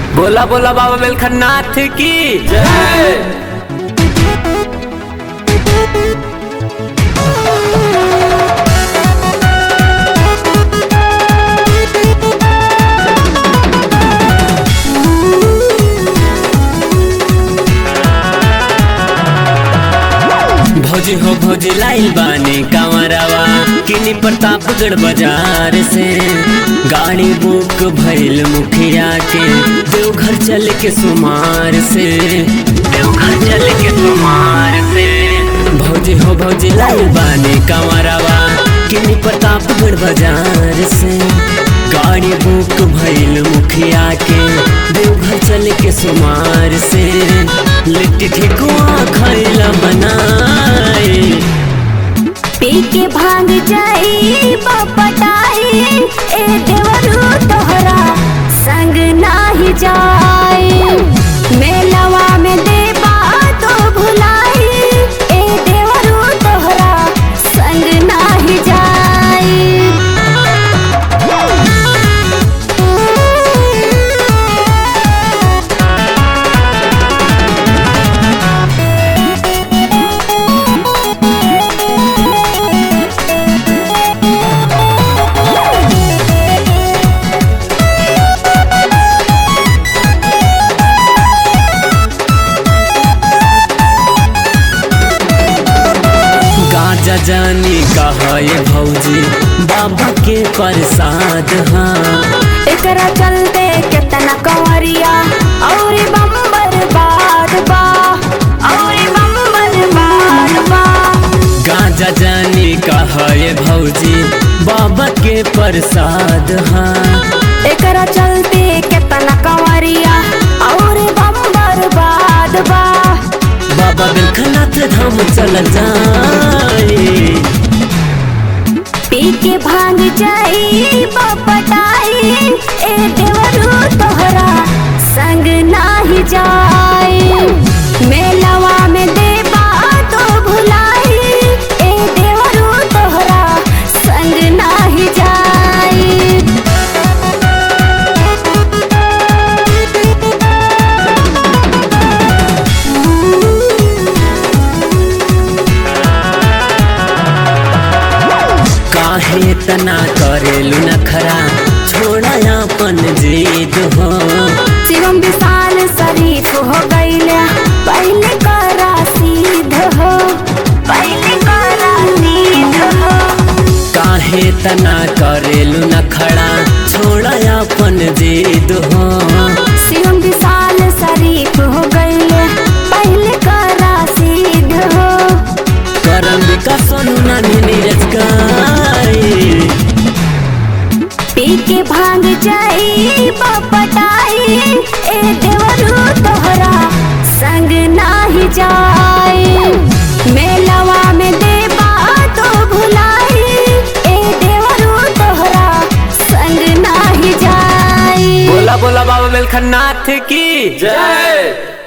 बोला बोला बाबा बेलखन्नाथ की जय भौजी हो भौजी लाइल बानी कांवरावा किनी प्रतापगढ़ बाजार से गाड़ी बुक भइल मुखिया के देवघर चल के सुमार से देवघर चल के सुमार से भौजी हो भौजी लाइल बानी कांवरावा किनी प्रतापगढ़ बाजार से गाड़ी बुक भइल मुखिया के देवघर चल के सुमार से लिट्टी ठेकुआ खैला बनाए पी के भांग जाई बपटाई ए देवरू तोहरा संग नाही जाई मेलवा में देबा तो भुलाई ए देवरू तोहरा संग नाही जाई गाजा जानी कहा ये भौजी बाबा के प्रसाद हाँ एकरा चलते केतना कंवरिया और बम्बर बाद बा और बम्बर बाद बा गाजा जानी कहा ये भौजी बाबा के प्रसाद हाँ एकरा चलते केतना कंवरिया और बम्बर बाद बा बाबा बिलखनाथ धाम चल जाए पी के भांग जाई बपटाई ए देवरू तोहरा संग नाही जाई मेलवा में देबा तो भुलाई ए देवरू तोहरा संग नाही जाई काहे तना करेलु नखरा छोड़ा अपन जीद हो शिवम विशाल शरीफ हो गईले पहले करा सीध हो पहले करा सीध हो काहे तना करेलु नखड़ा छोड़ा अपन जीद हो शिवम विशाल शरीफ हो गईले पहले करा सीध हो करम का सोनू नानी नीरज गाए पी के भांग जाई बपटाई ए देवरू तोहरा संग नाही जाई मेलवा में देबा तो भुलाई ए देवरू तोहरा संग नाही जाई बोला बोला बाबा बेलखन्नाथ की जय